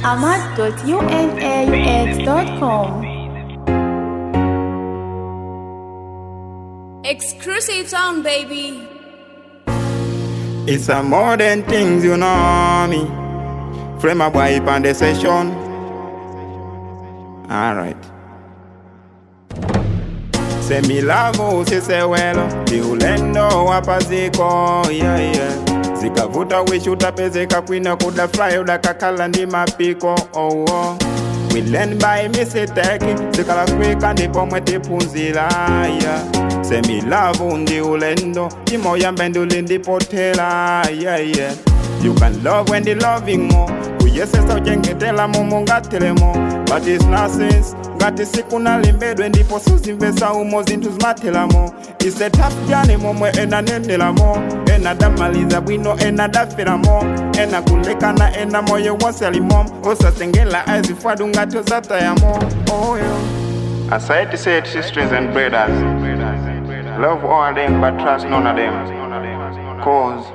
ahmad.unaux.com. Exclusive sound, baby. It's a modern things, you know me. Frame a boy on the session. Alright. Se mi lavo sise welo Diulendo wapaziko yeah, yeah. Zikavuta wishi utapezeka kwina kuda fly udakakala ndi mapiko oh, oh. We learn by mistake Zikala kwika ndipo mwetipunzila yeah. Se mi lavo ndi ulendo Imoya mbenduli ndipotela yeah, yeah. You can love when the loving more kuyesesa uchengetela mumu ngatelemo but it's nonsense ngati sikunalimbedwe ndipo suzimvesa umo zinthu zimathelamo It's a tough journey momwe ena nenelamo ena damaliza bwino ena daferamo ena kulekana ena moyo wonse alimo osasengela azifwadu ngati ozatayamo oyo Aside said sisters and brothers Love all them but trust none of them Cause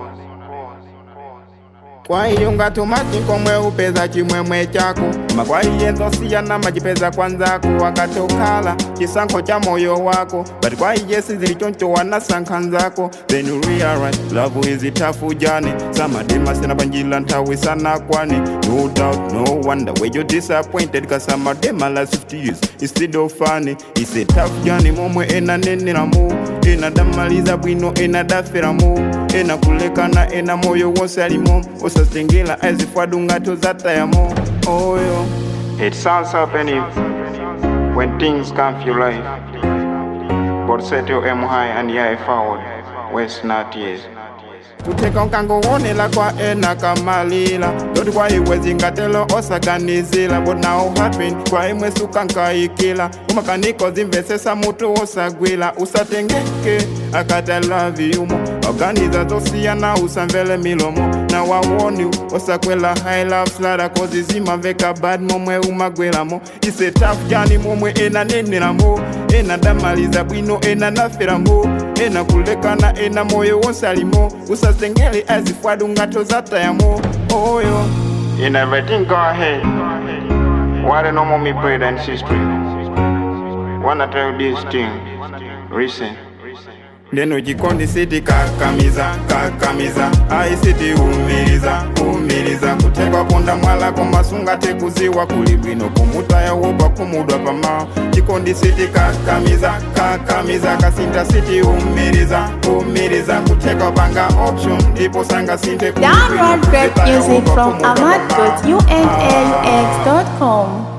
kwa hiyo ngatumati komwe upeza chimwemwe chako koma kwa iye nzosiyana machipeza kwanzako wakati ukhala chisankho cha moyo wako but kwa iye sizili choncho wanasankha nzako then you realize love is a tough journey samadema sina panjila nthawi sanakwani no doubt no wonder where you disappointed cause samadema last 50 years instead of funny it's a tough journey momwe ena nenelamo ena damaliza bwino ena daferamo ena kulekana ena moyo wonse alimo osasengela azifwadu ngati ozatayamo oyo it sounds happening when things come for your life but set your aim high and yeah forward waste not years kutheka unkangowonela kwa ena kamalila loti kwa iwe zingatelo osaganizila but now happen kwa imwe sukankayikila umakaniko zimvesesa mutu osagwila usatengeke akati I love you mo organiza zosiyana usamvele milomo na wawoni osakwela high love slada kozi zimaveka bad momwe umagwelamo ise tough jani momwe ena nenelamo ena damaliza bwino ena naferamo ena kulekana ena moyo wonse alimo usasengele azifwadu ngato zatayamo oyo in everything go ahead what a normal me brother and sister wanna tell this thing listen ndeno chikondi siti kakamiza kakamiza ayi siti umiliza umiliza kuthekwa ponda mwala komasunga tekuziwa kuli bwino kumutaya wopa kumudwa pamawa chikondi siti kakamiza kakamiza kasinta siti umiliza umiliza kuthekwa panga option ndipo sanga sinte kuli bwino, Download great kumutaya music wopa from kumudwa pamawa. ahmad.unaux.com.